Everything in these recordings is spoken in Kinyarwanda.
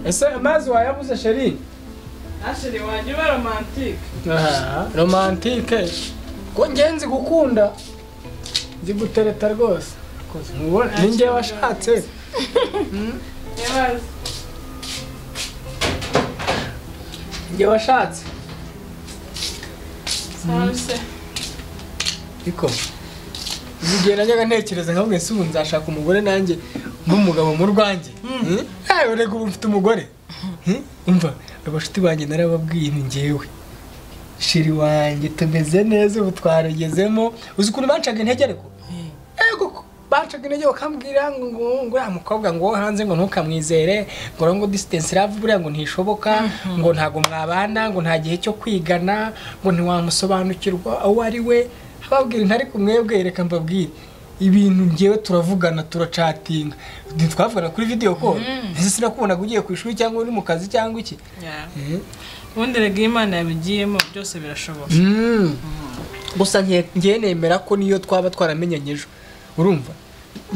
ese amazi wayabuze sheri ashiri wanjye uba romantike Ah, romantike ko ngenzi gukunda nzi gutereta rwose Ntubona- ni njye washatse ntibaze njye washatse sawa se ariko uzi igihe najyaga ntekereza nka mwese ubu nzashaka umugore nanjye n'umugabo mu rwanjye nawe urega ubu mfite umugore Hmm? umva abashuti banjye narababwiye ni njyewe shiri wanjye tumeze neza ubu twarugezemo uzi ukuntu bancaga intege ariko ego ko bancaga intege bakambwira ngo ngo uriya mukobwa ngo wo hanze ngo ntukamwizere ngo uriya ngo disitansi love buriya ngo ntishoboka ngo ntabwo mwabana ngo nta gihe cyo kwigana ngo ntiwamusobanukirwa uwo ari we ababwira intari ku mwebwe reka mbabwire ibintu ngewe turavugana turacatinga ntitwavugana kuri videwo ko ese sinakubonaga ugiye ku ishuri cyangwa uri mu kazi cyangwa iki ubundi rega iyo imana yabigiyemo byose birashoboka gusa nke- ngewe nemera ko niyo twaba twaramenyanye ejo urumva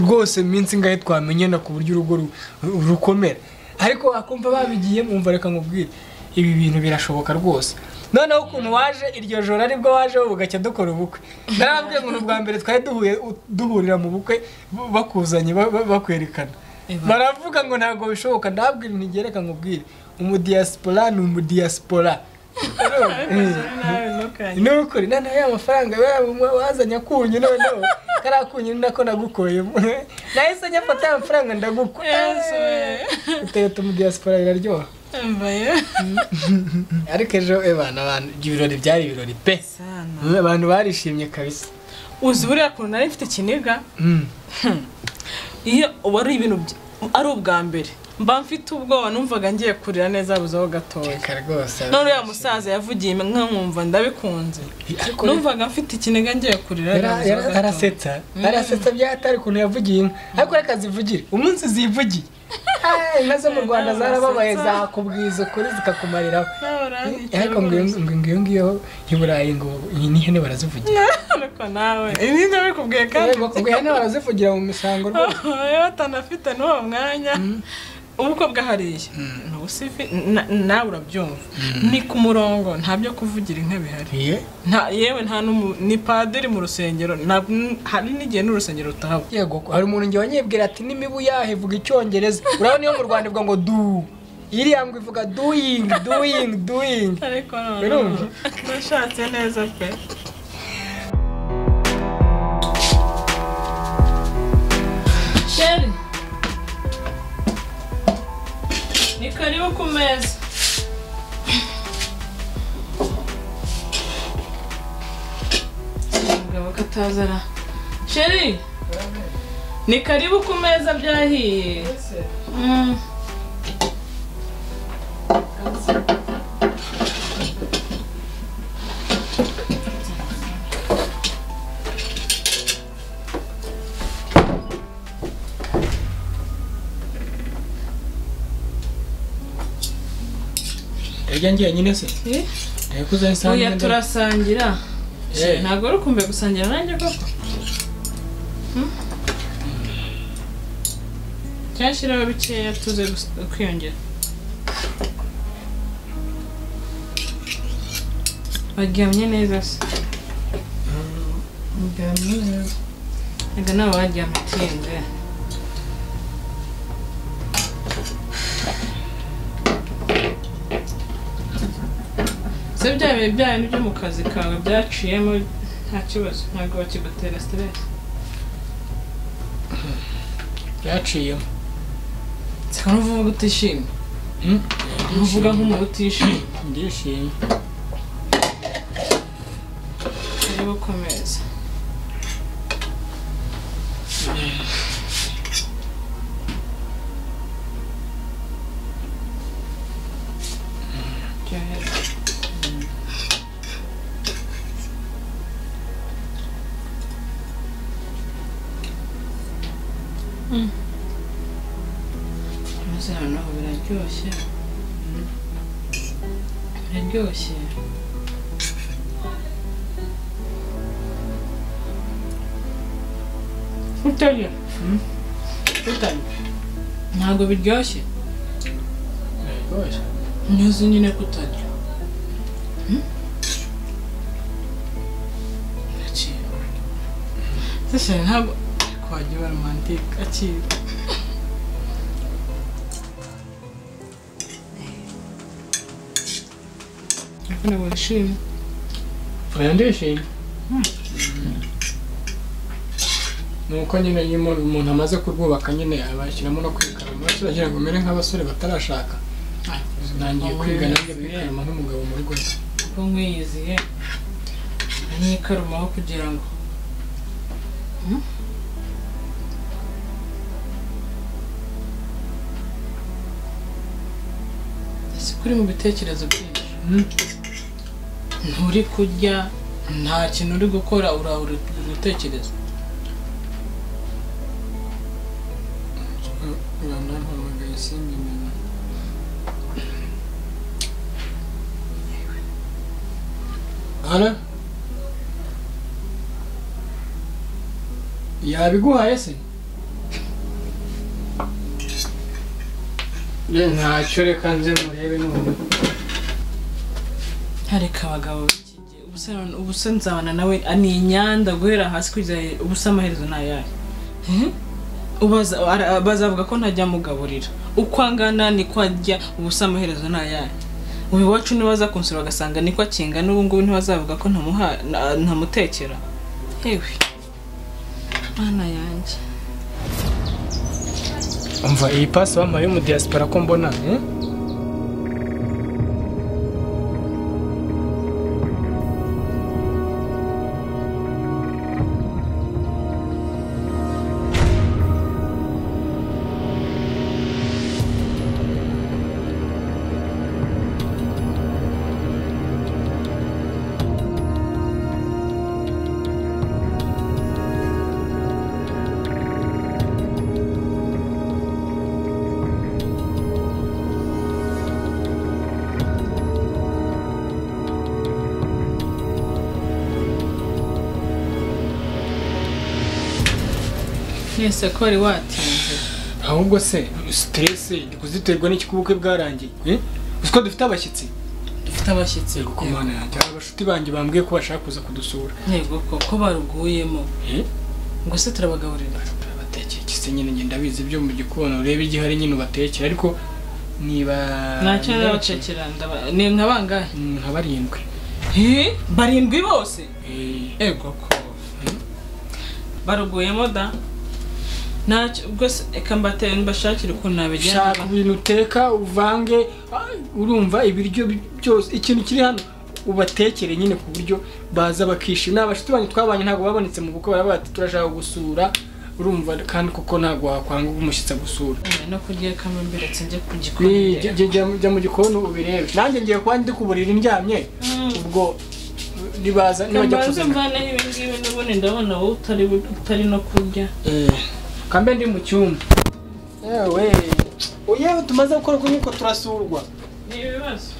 rwose minsi ngahe twamenyana ku buryo urugo ru- ru- rukomera ariko akumva babigiye mwumva reka nkubwire ibi bintu birashoboka rwose noneho ukuntu waje iryo joro aribwo waje bugacya dukora ubukwe narababwiye ngo ni ubwa mbere twari duhuye duhurira mu bukwe bu- bakuzanye ba- ba- bakwerekana Eba. baravuga ngo ntabwo bishoboka ndabwira ntigereka nkubwire umudiyasipora ni umudiyasipora Urumva? nawe ntukanye ni ukuri noneho ya mafaranga wa- wazanye akunyu noneho kariya kunyu ni nako nagukoye nahise nyafata ya mafaranga ndagukwa Yesu. utereta mu diaspora biraryoha mbaye ariko ejo ebana abantu ibirori byari ibirori pe sana Mm, abantu barishimye kabisa uzi buriya kuntu nari mfite ikiniga Mm. iyo uba ari ibintu bya- ari ubwa mbere mba mfite ubwoba numvaga ngiye kurira neza habuzeho gatoya reka rwose none uriya musaza yavugiye inka nkumva ndabikunze Ariko numvaga mfite ikiniga ngiye kurira yara- habuzeho yara- gatoya. arasetsa arasetsa byatari ukuntu yavugiye inka ariko reka zivugire umunsi zivugiye Ah, inka zo mu rwanda zarababaye zakubwiza ukuri zikakumariraho Nawe uranyica ariko ngo iyo- ngo ngo iyo ngiyo y'i Burayi ngo iyi n'ihene barazivugira ariko nawe ibi ndabikubwiye kandi Yego, ngo ihene barazivugira mu misango rwose iyo batanafite n'uwo mwanya ubukwe bwahariye Ubu si fi- na- nawe urabyumva ni ku murongo nta byo kuvugira inka bihari Iye. nta yewe nta n'umu- ni padiri mu rusengero nta- n- hari n'igihe n'urusengero rutahaba yego hari umuntu ngewe wanyibwira ati n'imibu yahe ivuga icyongereza urabona iyo mu rwanda ivuga ngo du iriya ngo ivuga doing doing doing ariko Urumva? noneho nashatse neza pe sheri ni karibu ku meza umugabo katazara sheri ni karibu ku meza byahiye Mm. ejya ngiye nyine se Eh? yakuze oya turasangira Eh. ntabwo uri kumbuye gusangira nanjye koko Hmm? cyangwa shiraho bikeya tuze gus- kwiyongera baryamye neza se reka nawe baryamye utinze se bya bihe bya bindi byo mu kazi kawe byaciyemo nta kibazo ntabwo bakigutera siteresi yaciyemo seka n'uvuga utishimye uvuga nk'umuntu utishimye ndishimye turi gukomeza Ryoherwa. Mm. Maze noneho biraryoshye biraryoshye utarya utarya ntabwo biryoshye ntuzi nyine kutarya akira sese ntabwo kwajya romantike akira abana bishimye oya ndishimye ni uko nyine iyo umuntu- umuntu amaze kurwubaka nyine abashyiramo no kwikara amaraso uragira ngo umere nk'abasore batarashaka ntangiye kwiga nanjye kwikarama nk'umugabo mu rugo rwe kuko nkwiyiziye anyikarumaho kugira ngo Hmm? ese kuri mu bitekerezo byinshi Hmm? nturi kurya nta kintu uri gukora urahura gutekereza banampamagaye simbimenya hano yabiguhaye se ye ntacyo reka nze murebe none hareka abagabo b'iki gihe ubuse none- ubuse nzabana nawe ni inyanda guhera hasi kugeza he- ubuse amaherezo ni ayahe Hmm? Ubaza, ara- bazavuga ko ntajya mugaburira uko angana niko ajya ubuse amaherezo ni ayahe uyu iwacu nibaza kunsura bagasanga niko akinga n'ubu ngubu ntibazavuga ko ntamuha na- ntamutekera yewe mana yanjye umva iyi pasi bampaye yo mu diaspora ko mbona eh? mwese ko wari watinze ahubwo se stress iri kuziterwa n'iki kuba ubukwe bwarangiye eh? uzi ko dufite abashyitsi dufite abashyitsi ku mana yanjye hari abashuti banjye bambwiye ko bashaka kuza kudusura yego ko ko baruguyemo eh? ngo se turabagaburira batekeye kise nyine ngenda bizi ibyo mu gikoni urebe igihari nyine ubatekera ariko niba ntacyo nabatekera ndaba- ni nka bangahe Mm, nka barindwi Eh, barindwi bose Eh, ego ko baruguyemo da ntacyo rwose reka mbateye mbashakire ukuntu nabigenza shaka ibintu uteka uvange ah, urumva ibiryo bi- byose ikintu kiri hano ubatekere nyine ku buryo baza bakishima abashuti banyu twabanye ntabwo babonetse mu bukwe baraba bati turashaka gusura urumva kandi kuko ntabwo wakwanga umushyitsi agusura Eh, no kurya kama mbiretse njye ku Eh, gikoni jya- jya- jya- jya mu gikoni ubirebe nanjye ngiye kuba ndi ku buriri ndyamye Mm. ubwo nibaza nibajya mbanze kuzana mvaneho ibi ngibi n'ubundi ndabona wowe utari utari no kurya kambe ndi mu cyumba yewe yewe tumaze gukora uko niko turasurwa ni ibibazo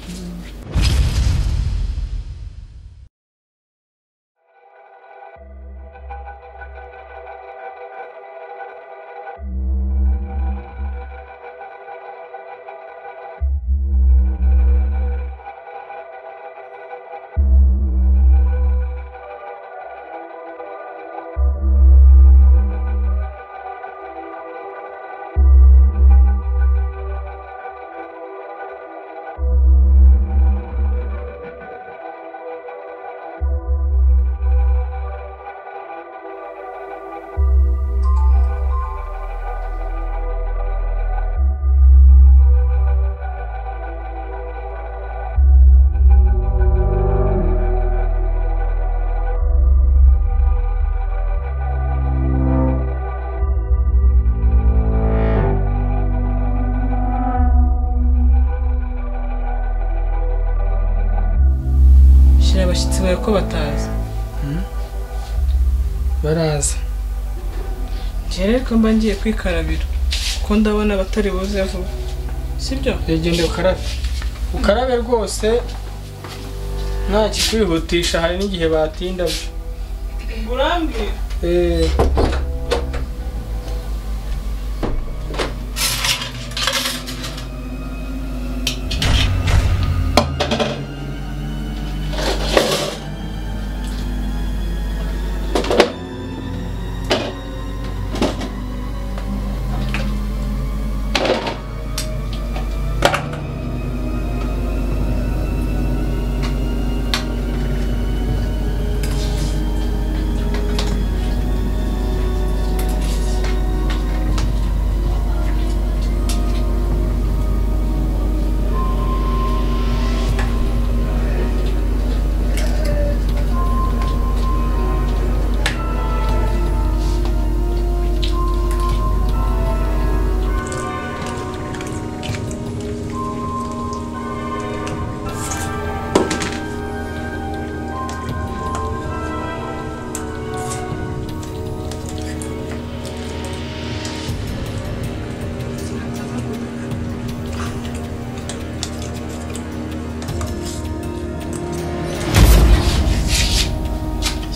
shyira abashyitsi bawe ko batazi baraza njye rero ko mba ngiye kwikarabira kuko ndabona abatari buze vuba sibyo genda ukarabe ukarabe rwose nta kikwihutisha hari n'igihe batinda urambwira Eh,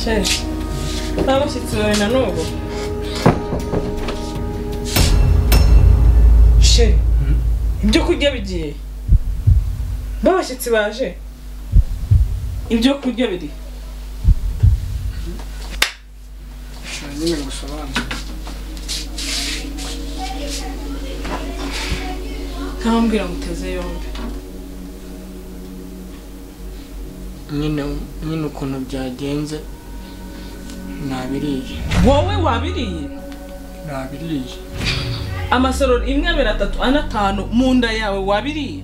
cyane n'abashyitsi bawe na n'ubu she ibyo kurya bigiye babashyitsi baje ibyo kurya biri Ushobora nyine ngo usobanure. ntambwira ngo uteze yombi nyine nyine ukuntu byagenze nabiriye wowe wabiriye nabiriye amasorori imwe abiri atatu ane atanu mu nda yawe wabiriye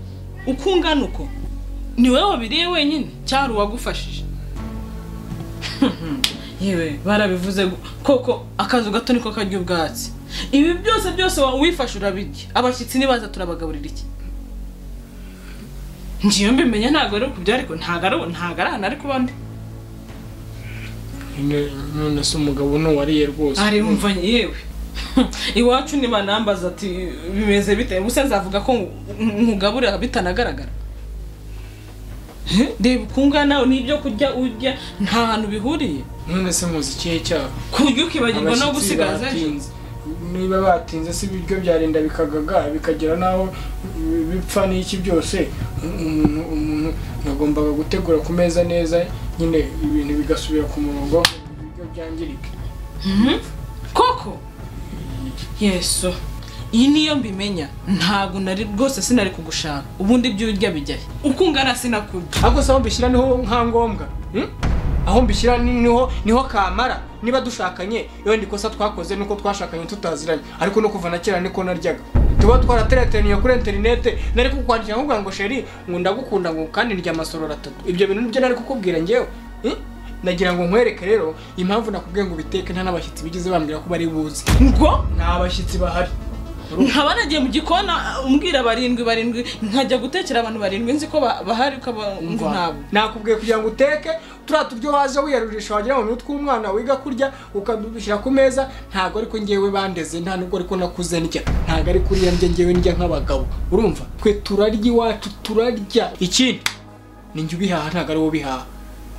uko ungana uko ni wowe wabiriye wenyine cyari uwagufashije yewe barabivuze gu- koko akazu gato niko karya ubwatsi ibi byose byose wa- uwifashe urabirya abashyitsi nibaza turabagaburira iki ngiyo mbimenya ntabwo ari ukubya ariko ntabwo ari ntabwo ari hano ari ku bandi Nyine- none se umugabo n'uwariye rwose ari umva yewe iwacu nibanambaza ati bimeze bite gusa nzavuga ko nkugaburira bitanagaragara He? reba uko ungana n'ibyo kurya urya nta hantu bihuriye none se muzi ikihe cyaha ku buryo ukibagirwa no Abashyitsi gusigaza ejo. batinze. niba batinze se ibiryo byarinda bikagaga bikagera n'aho bipfa n'iki byose umuntu umuntu yagombaga gutegura ku meza neza nyine ibintu bigasubira ku murongo ibiryo byangirike Mhm. koko yesu iyi niyo mbimenya ntabwo nari rwose sinari kugushaka ubundi ibyo urya bijya he? uko ungana sinakurya ariko se aho mbishyira niho nka ngombwa hmm? aho mbishyira ni- niho niho kamara niba dushakanye iyo kosa twakoze nuko twashakanye tutaziranye ariko no kuva na kera niko naryaga tuba twarateretaniye kuri interinete nari kukwandikira nkubwira ngo sheri ngo ndagukunda ngo kandi ndya amasororo atatu ibyo bintu nibyo nari kukubwira ngewe hmm? nagira ngo nkwereke rero impamvu nakubwiye ngo ubiteke nta n'abashyitsi bigeze bambwira ko bari buze ngo nta bashyitsi bahari nkaba nagiye mu gikona umbwira barindwi barindwi nkajya gutekera abantu barindwi nzi ko ba- bahari ukaba ngo ntabwo nakubwiye kugira ngo uteke turiya turyo waza wiyarurisha wagira ngo ni utw'umwana wiga kurya ukadushyira ku meza ntabwo ariko ngewe bandeze nta nubwo ariko nakuze ndya ntabwo ari kuriya ndya ngewe ndya nk'abagabo urumva twe turarya iwacu turarya ikindi ni njye ubihaha ntabwo ari wowe ubihaha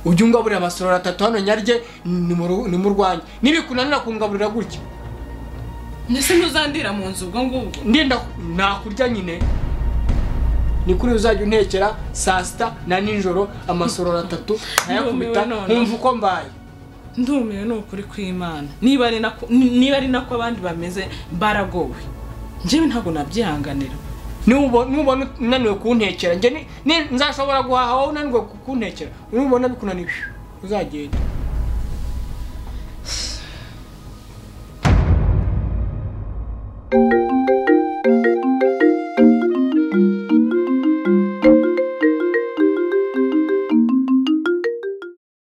ujya ungaburira amasorori atatu hano nyarye ni mu ru- ni mu rwanjye nibikunanira kungaburira gutya mbese ntuzandira mu nzu ubwo ngubwo ndenda nakurya nyine ni kuri uzajya untekera saa sita na nijoro amasorori atatu nkayakubita Ndumiwe none. nkumva uko mbaye ndumiwe ni ukuri kw'imana niba ari nako ni- niba ari nako abandi bameze baragowe njyewe ntabwo nabyihanganira nubona nubona unaniwe kuntekera njye ni- ni- nzashobora guhaha wowe unaniwe ku- kuntekera nubona bikunaniye uzagenda